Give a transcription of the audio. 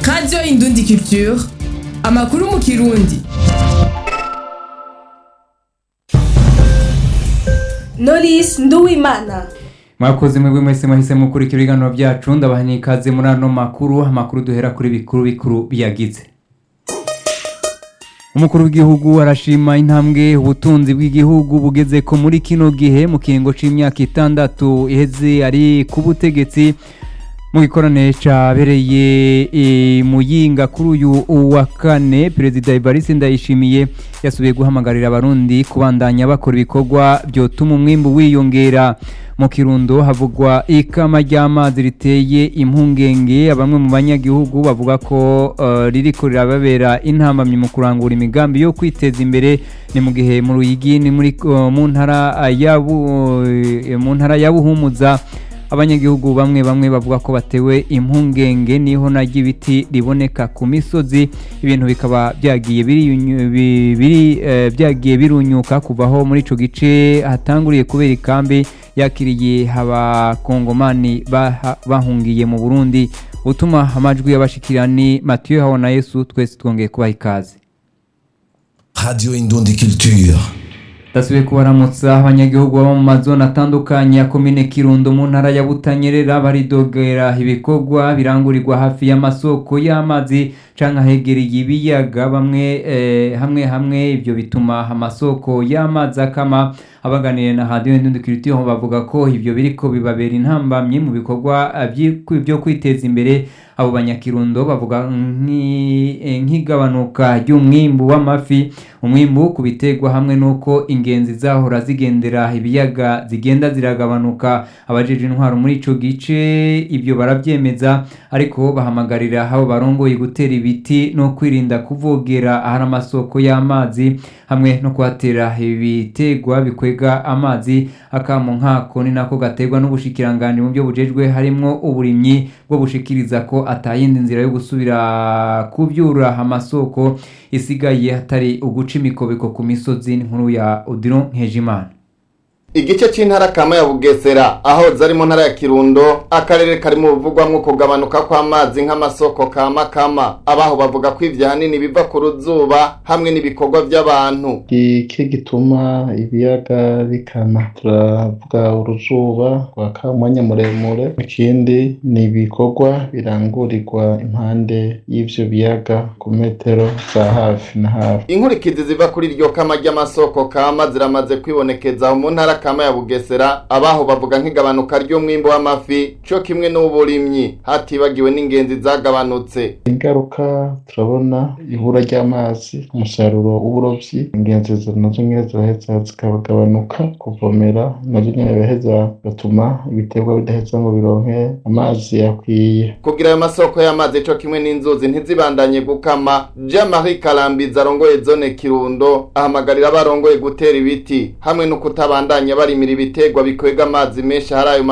radiyo indundi culture amakuru mu kirundi Knowless Nduwimana mwakoze mwebwe mwese mwahise mukurikira ibiganiro byacu ndabaha n'ikaze muri ano makuru amakuru duhera kuri bikuru bikuru biyagize umukuru w'igihugu arashima intambwe ubutunzi bw'igihugu bugeze ko muri kino gihe mu kiringo c'imyaka itandatu iheze ari ku butegetsi mu gikorane cabereye e, muyinga kuri uyu wa kane perezida evariste ndayishimiye yasubiye guhamagarira abarundi kubandanya bakora ibikorwa vyotuma umwimbu wiyongera mu kirundo havugwa ikama ry'amazi riteye impungenge bamwe mu banyagihugu bavuga ko uh, ririko rirababera intambamyi mu kurangura imigambi yo kwiteza imbere ni mu gihe mu ruyigi ni muri uh, mu ntara ya Bu- eh, mu ntara ya buhumuza abanyagihugu bamwe bamwe bavuga ko batewe impungenge niho naryo ibiti riboneka ku misozi ibintu bikaba byagiye biriyunyu- bi- biri eh, byagiye birunyuka kuvaho muri ico gice hatanguriye kubera ikambi yakiriye abakongomani baha- bahungiye mu burundi utuma amajwi y'abashikirani matiyo habona yesu twese twongeye kubaha ikaze Radio Indundi Culture. Dasubiye kubaramutsa abanyagihugu baba mu mazone atandukanye ya komine Kirundo mu ntara ya Butanyerera baridogera ibikorwa birangurirwa hafi y'amasoko y'amazi canke ahegereye ibiyaga bamwe eh, hamwe hamwe ivyo bituma amasoko y'amazi akama abaganiriye na Radio Indundi Culture bavuga ko ivyo biriko bibabera intambamye mu bikorwa eh, vyi- vyo kwiteza imbere abo banyakirundo bavuga nk'i- eh, nk'igabanuka ry'umwimbu w'amafi umwimbu ku biterwa hamwe n'uko ingenzi zahora zigendera ibiyaga zigenda ziragabanuka abajeje intwaro muri ico gice ibyo baravyemeza ariko bahamagarira abo barongoye gutera ibiti no kwirinda kuvogera ahari amasoko y'amazi hamwe no kuhatera ibiterwa bikwega amazi akamo nkako ni nako gaterwa n'ubushikiranganji mu byo bujejwe harimwo uburimyi bwo bushikiriza ko atayindi nzira yo gusubira kuvyura amasoko isigaye hatari uguca imikobeko ku misozi nkuru ya Odilon Nkejimana igice c'intara kama ya bugesera aho zari mu ntara ya kirundo akarere kari mu buvugwamwo kugabanuka kw'amazi nk'amasoko kama kama abaho bavuga ko ivyo ahanini biva ku ruzuba hamwe n'ibikorwa vy'abantu iki gituma ibiyaga bikama turavuga uruzuba rwaka umwanya muremure ikindi ni ibikorwa birangurirwa impande y'ivyo biyaga ku metero za hafi na hafi inkurikizi ziva kuri iryo kama ry'amasoko kama ziramaze kwibonekeza aho mu ntara kama ya bugesera abaho bavuga nk'igabanuka ry'umwimbu w'amafi co kimwe n'uburimyi hatibagiwe n'ingenzi zagabanutse ingaruka turabona ibura ry'amazi umusaruro w'uburovyi ingenzi zo nazo nyene ziraheza zikagabanuka kuvomera nazo nyene biraheza bigatuma ibiterwa bidaheza ngo bironke amazi akwiye kugira ayo masoko y'amazi co kimwe n'inzuzi ntizibandanye gukama jean marie karambizi arongoye zone kirundo ahamagarira abarongoye gutera ibiti hamwe no kutabandanya barimira ibiterwa bikwega amazi menshi ahari ayo